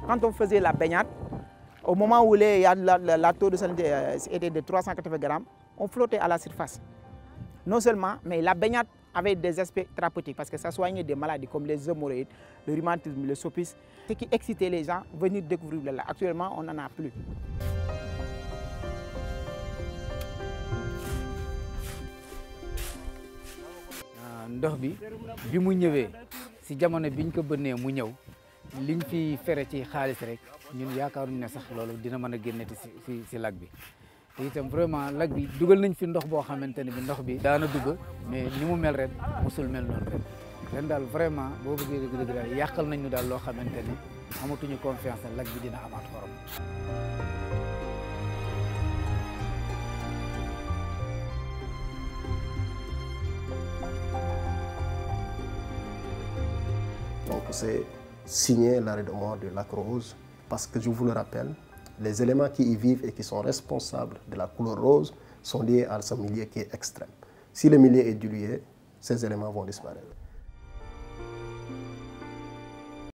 quand on faisait la baignade, au moment où les, la, la, la, taux de salinité était de 380 grammes, on flottait à la surface. Non seulement, mais la baignade avait des aspects thérapeutiques parce que ça soignait des maladies comme les hémorroïdes, le rhumatisme, le sopisme, ce qui excitait les gens à venir découvrir le lac. Actuellement, on n'en a plus. ndox bi bi mu ñëwee si jamono biñ ko bënnee mu ñëw liñ fi fere ci xaalis rek ñun yaakaaruñ ne sax loolu dina mën a génneti si si si lac bi te itam vraiment lac bi dugal nañ fi ndox boo xamante ne bi ndox bi daana dugg mais ni mu mel ren musul mel noonu ren ren daal vraiment boo bëggee dëgg dëgg daal yàqal nañ ñu daal loo xamante ni amatuñu confiance ne lac bi dina amaat xorom Donc c'est signer l'arrêt de mort de lac rose parce que je vous le rappelle, les éléments qui y vivent et qui sont responsables de la couleur rose sont liés à ce milieu qui est extrême. Si le milieu est dilué, ces éléments vont disparaître.